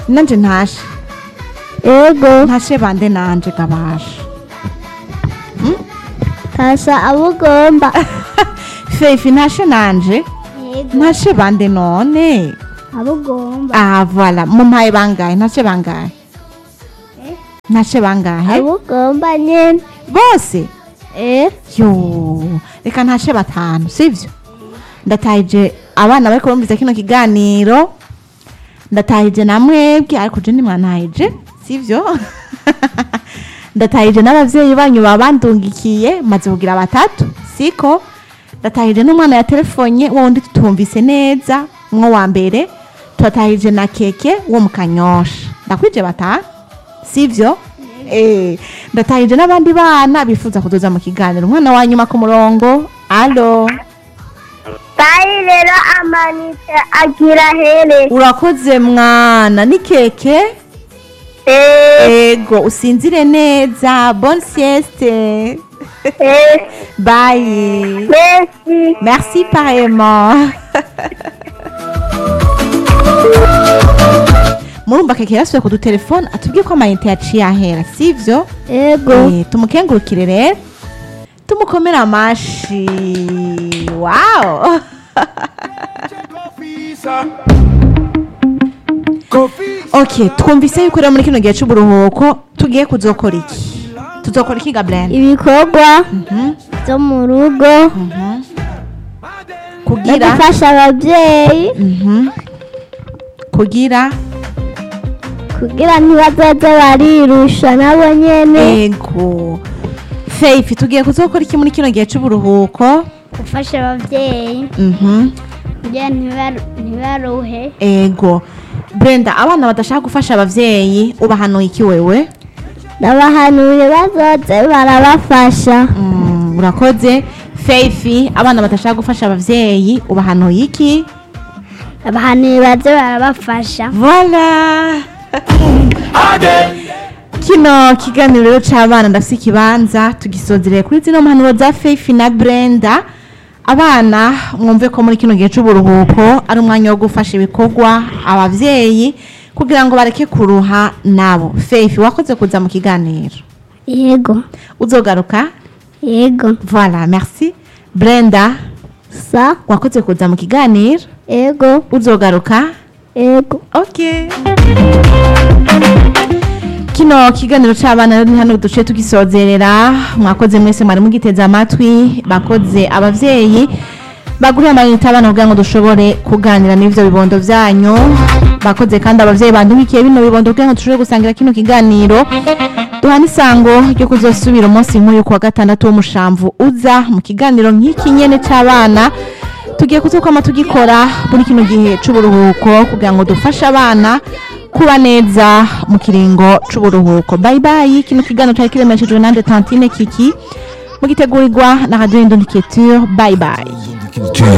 nanje ntashe yego ntashe bande nanje gabasha tasha abo ugomba fefi ntashe nanje yego ntashe bande none abo ugomba ah voilà mumpaye bangahe ntashe bangahe ntashe bangahe abo ugomba nyene bose eh yo reka ntashe batanu sivyo ndatahije abana bariko bumviza kino kiganiro ndatahije na mwebwe ariko je nimwantahije sivyo ndatahije n'abavyeyi banyu babandungikiye maze kugira batatu siko ndatahije n'umwana ya telefonye wo wundi tutumvise neza mwo wa mbere turatahije na keke wo mu kanyosha ndakwije batanu sivyo eh ndatahije n'abandi bana bifuza kuzoza mu kiganiro umwana wa nyuma ku murongo alo tayi rero amanitse agira here urakoze mwana ni keke eh ego usinzire neza bonne sieste eh bye merci merci pareillement murumva keke yasubiye kudutelefone atubwiye ko amayinite yaciye ahera sivyo yego Eh, tumukengurukire rero tumukomere amashi wow ok twumvise yuko rero muri kino gihe c'uburuhuko tugiye kuzokora iki tuzokora iki gabriel ibikorwa byo mu rugo no kugira gufasha ababyeyi Mhm. kugira kugira ntibazoze barirusha nabo nyene ego faith tugiye kuzokora iki muri kino gihe c'uburuhuko gufasha ababyeyi Mhm. kugira ntibaru- ntibaruhe ego brenda abana badashaka gufasha abavyeyi ubahanuye iki wewe n'abahanuye bazoze barabafasha Mm, urakoze faith abana badashaka gufasha abavyeyi ubahanuye iki abahanuye baze barabafasha voila kino kiganiro rero c'abana ndafise ikibanza tugisozereye kuri zino mpanuro za faith na brenda abana mwumve ko muri kino gihe c'uburuhuko ari umwanya wo gufasha ibikorwa abavyeyi kugira ngo bareke kuruha nabo faith wakoze kuza mu kiganiro yego uzogaruka yego voilà merci brenda sa wakoze kuza mu kiganiro yego uzogaruka yego ok kino kiganiro c'abana rero ni hano duce tugisozerera mwakoze mwese mwari mugiteze amatwi bakoze abavyeyi baguriye amayinite abana kugira ngo dushobore kuganira n'ivyo bibondo vyanyu bakoze kandi abavyeyi bandumikiye bino bibondo kugira ngo dushobore gusangira kino kiganiro duhana isango ryo kuzosubira umunsi nk'uyu kuwa gatandatu w'umushamvu uza mu kiganiro nk'iki nyene c'abana tugiye kuzokwama tugikora muri kino gihe c'uburuhuko kugira ngo dufashe abana kuba neza mu kiringo c'uburuhuko bye bye kino kiganiro cari kiremeshejwe nande tantine kiki mugitegurirwa na radio indondicature bye bye Culture.